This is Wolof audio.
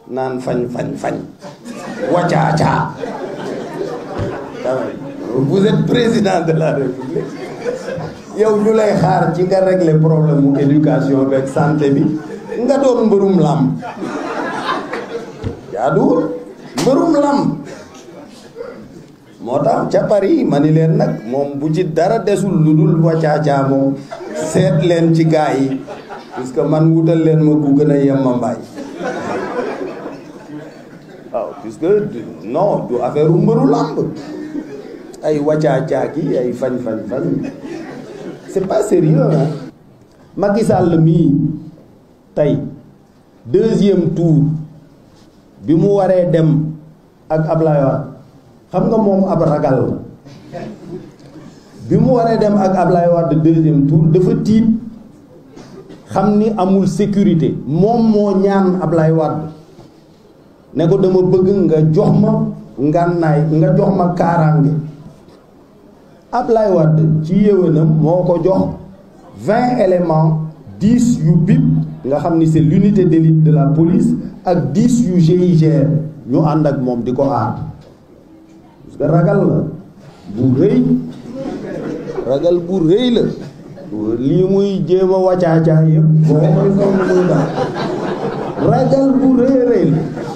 naan fañ fañ fañ wacaacaa vous êtes président de la république yow ñu lay xaar ci nga régler problème mu éducation beeg santé bi nga doon mbërum làmb jaaduwul mbërum làmb moo tax ca Paris ma ni leen nag moom bu ci dara desul lu dul wacaacaa moom seet leen ci gaa yi puisque man wutal leen ma ku gën a yemma mbaay waaw puisque non du affaire u mbëru làmb ay wacaacaa ki ay fañ fañ fañ c'est pas sérieux hein Macky Sall mii tey deuxième tour bi mu waree dem ak Ablaye Wade xam nga moom ab ragal la bi mu waree dem ak Ablaye Wade deuxième tour dafa tiit xam ni amul sécurité moom moo ñaan Ablaye Wade ne ko dama bëgg nga jox ma ngànnaay nga jox ma kaaraange Ablaye Wade ci yéwénam moo ko jox vingt éléments dix yu BIP nga xam ni c'est l'unité d'élite de la police ak dix yu GIGN ñu ànd ak moom di ko aar parce que ragal la bu rëy ragal bu rëy la lii muy jéem a wàccaacaa yëpp boo koy comme muy daal ragal bu rëy rëy la